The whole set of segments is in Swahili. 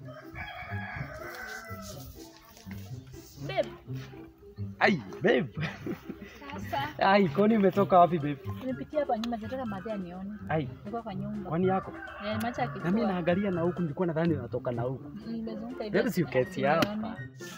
Babe, Ai, babe. sasa Ai, kwani umetoka wapi babe? nimepitia hapa nyuma, nataka madhe anione. Ai, Nilikuwa kwa nyumba. kwani yako? Eh, macha Na mimi akikua. naangalia na huku nilikuwa nadhani unatoka na huku. Nimezunguka hivi. Babe, si uketi hapa. Nione.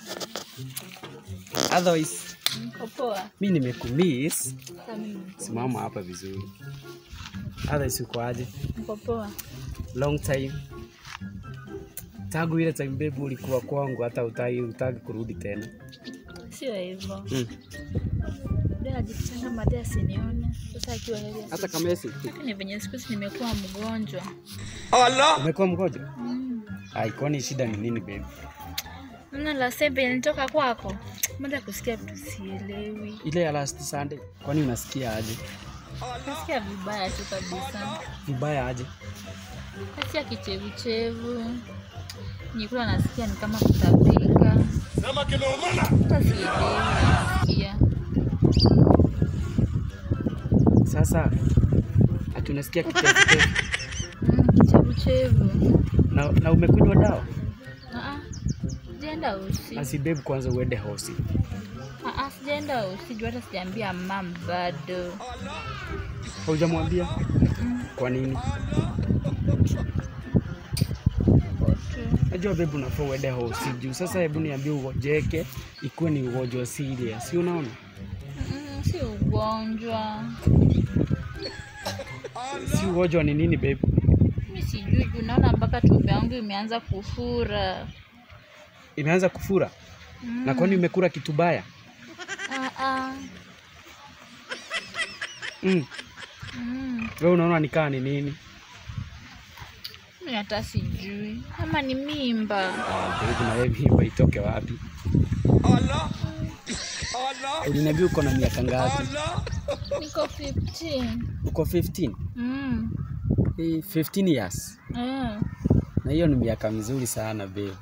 Otherwise, Niko poa. mimi nimekumiss. Sasa mimi Simama hapa vizuri. Otherwise uko aje? niko poa. Long time. Tangu ile time babe ulikuwa kwangu hata utaki utaki kurudi tena. Sio hivyo. Mm. Ndio najifichanga madhe asinione. Sasa akiwa hivi. Hata kama esi Lakini venye siku hizi nimekuwa mgonjwa. umekuwa mgonjwa? Mm. Ai, kwani shida ni nini babe? Mna la sembe nilitoka kwako. Mada kusikia vitu sielewi. Ile ya last Sunday. Kwani unasikia aje? Nasikia vibaya tu kabisa. Vibaya aje? Nasikia kichevuchevu. Nikula nasikia ni kama kutapika. Sasa sielewi nasikia. Sasa ati unasikia kichefuchefu Mm, kichevuchevu. na, na umekunywa dawa? Ah, sijaenda usi. Asi babe, kwanza uende hosi. Ah, sijaenda usi. Juu hata sijaambia mam bado. Haujamwambia? Kwa nini? Najua babe, unafaa uende hosi juu sasa. Hebu niambie, ugojeke ikuwe ni ugonjwa serious, si unaona? Mm, si ugonjwa. Si ugonjwa ni nini babe? Mi sijui juu naona mpaka tumbo yangu imeanza kufura. Imeanza kufura Mm. na kwani umekula kitu baya? Ah, ah. Mm. Mm. Wewe unaona nikaa ni nini? Mi hata sijui ama ni mimba. Ah, babe, na wewe mimba itoke wapi? Uliniambia uko na miaka ngapi? Niko 15. Uko 15? Mm. Eh, 15 years. Eh. Na hiyo ni miaka mizuri sana babe.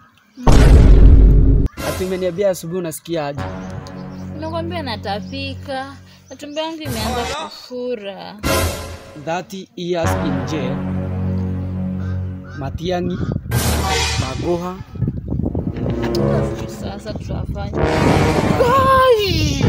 Ati umeniambia asubuhi unasikia aje? Nakwambia natapika na tumbo yangu imeanza kufura. 30 years in jail. Matiang'i, Magoha, Sijui Sasa tutafanya Ai!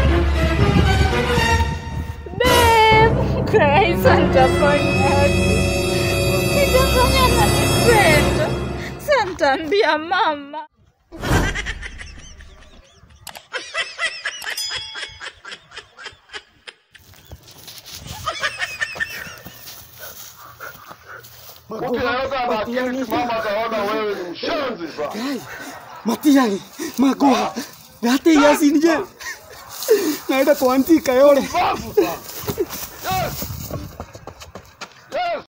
Babe, Christ, nitafanyaje? Nitafanya nanipenda. Sasa nitaambia mama. Ukiweka makini simama kaona wewe ni mshenzi sana. Matiang'i, Magoha, 30 years in jail. Naenda kuandika yole. Bafu sana. Yes.